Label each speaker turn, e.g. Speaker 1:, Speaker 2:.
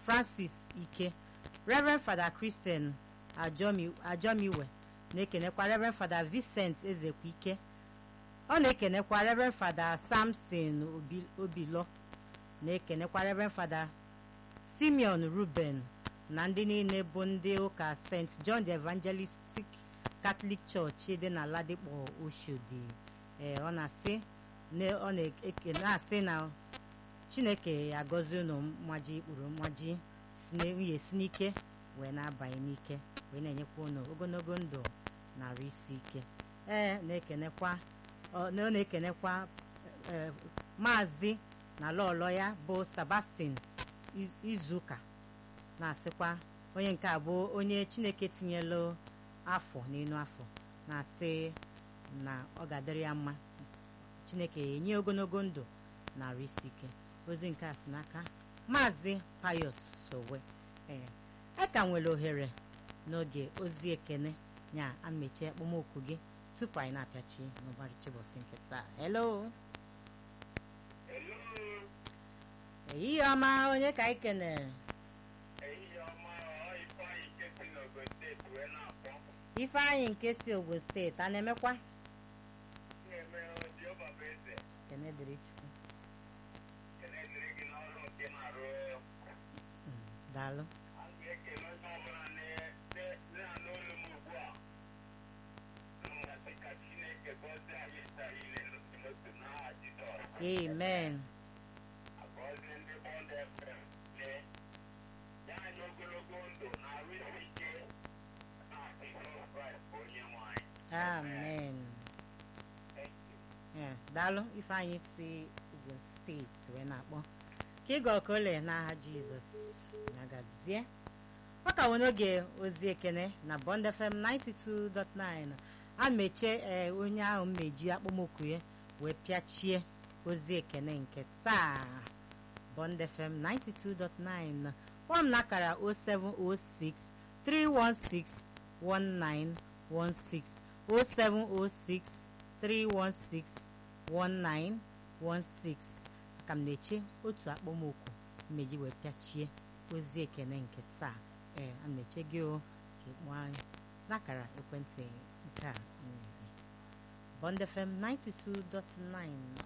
Speaker 1: francis ike reverend fada christian ajomiwe na-ekenekwa reverend fada vincent ezekwa ike ọ na-ekenekwa reverend fada samson obilo na-ekenekwa reverend fada simeon ruben na ndị niile bụ ndị ụka st john the evangelistic catholic church dị na ladikpo oshodi ee ọ na-asị ọ na-asị na chineke ya gọzie unu mmaji ikpuru mmaji nwunye si n'ike wee na-abanye n'ike wee na-enyekwa unu ogologo ndụ narị isi ike ee na-ekenekwa ọ na-ekenekwa maazị na lọlọ ya bụ Sebastian izuụka na-asịkwa onye nke a bụ onye chineke tinyelu afọ n'elu afọ na-asị na ọ ga-adịrị ya mma chineke enye ogologo ndụ narị isi ike ozi nke a si n'aka maazị Pius Sowe ee a ka nwere ohere n'oge ozi ekene nya amechi akpọmokwu gị tupu anyị na-apịachi n'ụbọchị ụbọchị nke taa hello ehihie ọma onye ka anyị kenere ifeanyị nke si Ogun steeti a na-emekwa kene dịrị Chukwu daalụ amen amen daalụ ifeanyị si Ogun steeti wee na-akpọ ka ịga ọkole n'aha Jizọs na-agazie ọ ka nwere n'oge ozi ekene na Bond FM 92.9 a mechie ee onye ahụ mmeji akpọmokwu ya wee pịachie ozi ekene nke taa Bond FM 92.9 kpọọ m n'akara 0706 316 1916 0706 316 1916 aka m na-eche otu akpọmokwu mmeji wee pịachie ozi ekene nke taa ee a na-eche gị o ka ịkpọ anyị n'akara ekwentị nke a Bond FM 92.9